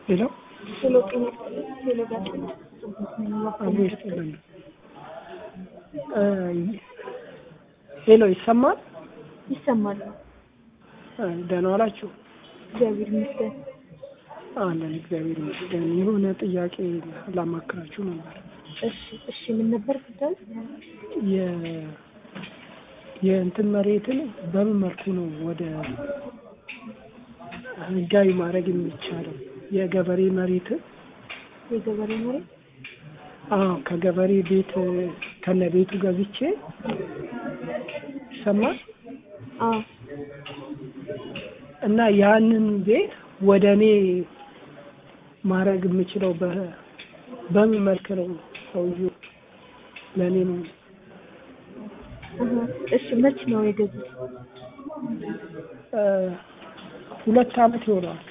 ሄሎ ሄሎ ጤና ሄሎ ጋር አብሮ ይስጥልን። ሄሎ ይሰማል? ይሰማል። ደህና ዋላችሁ? እግዚአብሔር ይመስገን። አለን እግዚአብሔር ይመስገን። የሆነ ጥያቄ ላማክራችሁ ነበር። እሺ እሺ፣ ምን ነበር ጉዳዩ? የ የእንትን መሬትን በምን መልኩ ነው ወደ ህጋዊ ማድረግ የሚቻለው? የገበሬ መሬትን የገበሬ መሬት አዎ ከገበሬ ቤት ከነ ቤቱ ገዝቼ ይሰማል አዎ እና ያንን ቤት ወደ እኔ ማድረግ የምችለው በ- በምን መልክ ነው? ሰውዬው ለእኔ ነው እህ፣ እሺ መች ነው የገዙት? እ፣ ሁለት ዓመት ይሆነዋል።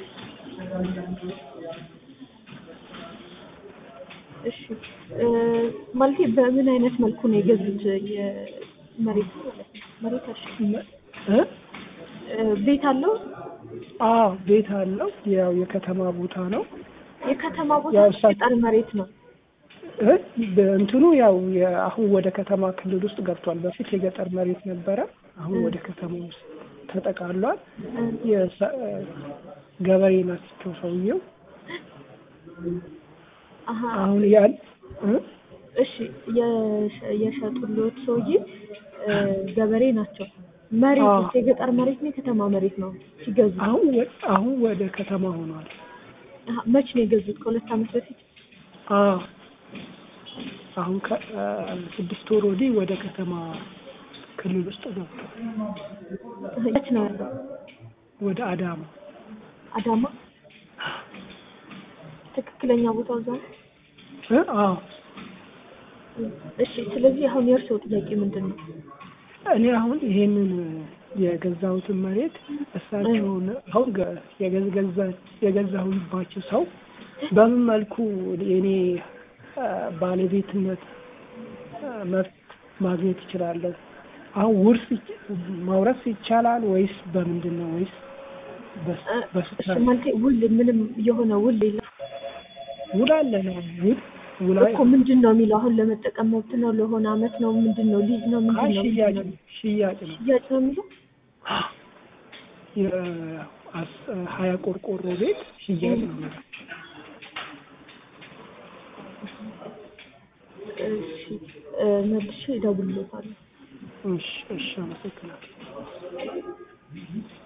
እሺ እ፣ ማለቴ በምን አይነት መልኩ ነው የገዙት? የመሬት ማለት ነው መሬት እሺ እ? እ፣ ቤት አለው? አዎ ቤት አለው። ያው የከተማ ቦታ ነው። የከተማ ቦታ ያው ነው? እሳ- የገጠር መሬት ነው? እ? በእንትኑ ያው የ- አሁን ወደ ከተማ ክልል ውስጥ ገብቷል። በፊት የገጠር መሬት ነበረ። አሁን ወደ ከተማ ውስጥ ተጠቃሏል። እ፣ የሰ- እ፣ ገበሬ ናቸው ሰውየው። አሀ አሁን ያን እ? እሺ የሸ- የሸጡልዎት ሰውዬ እ፣ ገበሬ ናቸው። መሬት አዎ። የገጠር መሬት ነው የከተማ መሬት ነው ሲገዙ? አሁን ወ- አሁን ወደ ከተማ ሆኗል። አሀ፣ መች ነው የገዙት? ከሁለት ዓመት በፊት? አዎ አሁን ከስድስት ወር ወዲህ ወደ ከተማ ክልል ውስጥ ገብቷል። የት ነው ያለው? ወደ አዳማ አዳማ። ትክክለኛ ቦታው እዛ ነው? እ? አዎ እሺ ስለዚህ አሁን የእርስዎ ጥያቄ ምንድን ነው? እኔ አሁን ይሄንን የገዛሁትን መሬት እሳቸውን አሁን ገ- የገዝ- ገዛ- የገዛሁባቸው ሰው በምን መልኩ የኔ አ፣ ባለቤትነት አ፣ መብት ማግኘት ይችላለሁ? አሁን ውርስ ይች- መውረስ ይቻላል ወይስ በምንድን ነው? ወይስ በስ- እ፣ በስራ እሺ ማለት ውል ምንም የሆነ ውል የለም ውል አለ ነው? ውል ውል እኮ ምንድን ነው የሚለው? አሁን ለመጠቀም መብት ነው ለሆነ አመት ነው ምንድን ነው ሊዝ ነው ምንድን ነው ሽያጭ ነው ሽያጭ ነው። ሽያጭ ነው የሚለው? የአስ- ሀያ ቆርቆሮ ቤት ሽያጭ ነው የሚለው። እሺ እ፣ መልሼ እደውልልዎታለሁ። እሺ እሺ አመሰግናለሁ።